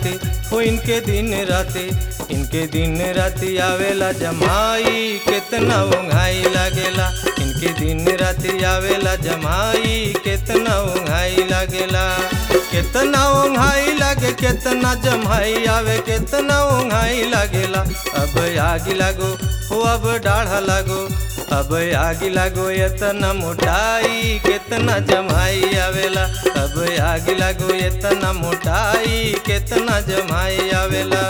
राती हो इनके दिन राती इनके दिन राती आवेला जमाई कितना उंघाई लागेला इनके दिन राती आवेला जमाई कितना उंघाई लागेला कितना उंघाई लागे कितना जमाई आवे कितना उंघाई लागेला अब आगी लागो हो अब डाढ़ा लागो अब आगी लागो इतना मोटाई कितना जमाई आवेला अब आगी लागो इतना मोटाई कितना जमाई आवेला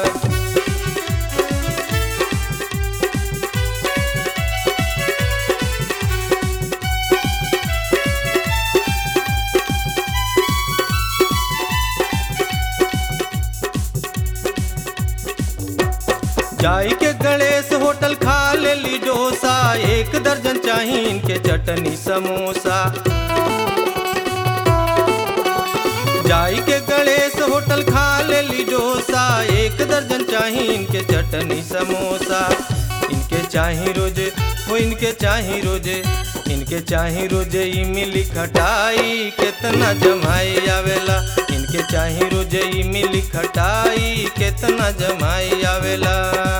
जाई के गणेश होटल खा ले ली डोसा एक दर्जन चाही इनके चटनी समोसा जाई के गणेश होटल खा ले ली डोसा एक दर्जन चाही इनके चटनी समोसा इनके चाही रोजे वो इनके चाही रोजे इनके चाही रोजे इमली खटाई कितना जमाई आवेला इनके चाही रोजे इमली खटाई कितना जमाई आवेला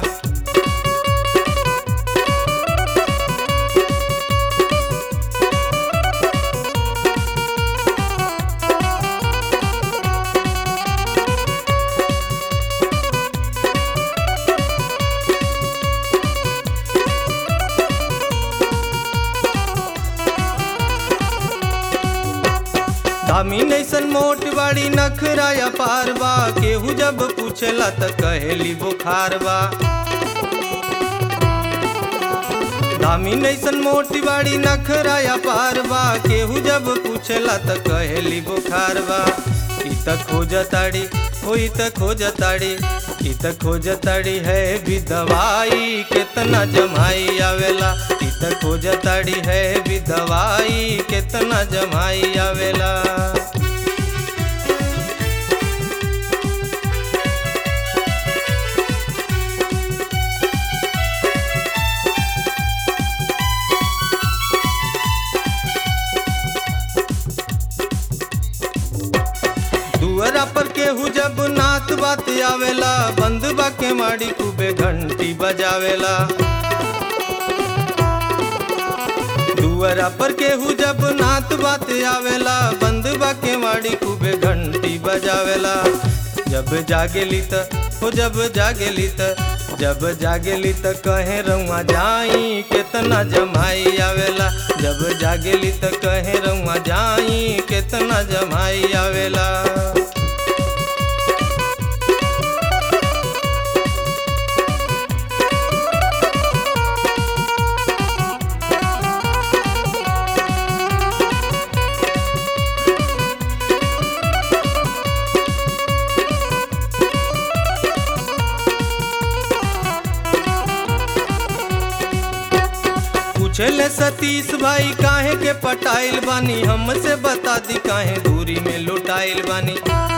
दामी नैसन मोट बाड़ी नखराया पारबा केहू जब पूछला त कहेली बुखार बा दामी नैसन मोटी बाड़ी नखराया पारबा केहू जब पूछला त कहेली बुखार बा ई त खोजताड़ी हो ई त खोजताड़ी ई त खोजताड़ी है भी दवाई कितना जमाई आवेला ई त खोजताड़ी है भी दवाई कितना जमाई आवेला दुअरा पर केहू जब नात बात आवेला बंद बा के माड़ी खूबे घंटी बजावेला दुअरा पर केहू जब नात बात आवेला बंद बा के माड़ी खूबे घंटी बजावेला जब जागेली त हो जब जागेली त जब जागेली त कहे रउआ जाई कितना जमाई आवेला जब जागेली त कहे रउआ जाई कितना जमाई आवेला पूछले सतीश भाई काहे के पटाइल बानी हमसे बता दी काहे दूरी में लुटाइल बानी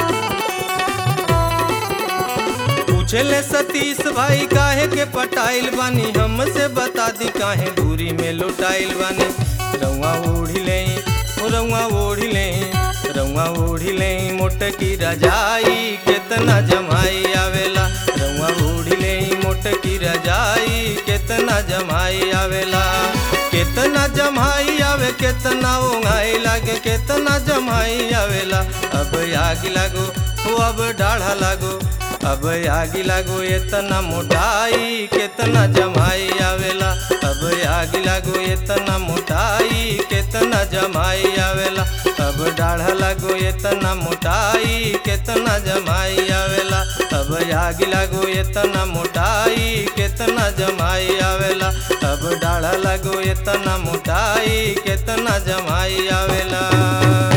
पूछले सतीश भाई काहे के पटाइल बानी हमसे बता दी काहे दूरी में लुटाइल बानी रउआ ओढ़ी ले रउआ ओढ़ी ले रउआ ओढ़ी ले मोटकी रजाई कितना जमाई आवेला रउआ ओढ़ी ले मोटकी रजाई कितना जमाई आवेला कितना जमाई आवे कितना ओंघाई लागे कितना जमाई आवेला अब आग लागो हो अब डाढ़ा लागो अब आगी लागो इतना मोटाई कितना जमाई आवेला अब आगी लागो इतना मोटाई कितना जमाई आवेला अब डाढ़ा लागो इतना मोटाई कितना जमाई आवेला अब आगी लागो इतना मोटाई कितना जमाई आवेला अब डाढ़ा लागो इतना मोटाई कितना जमाई आवेला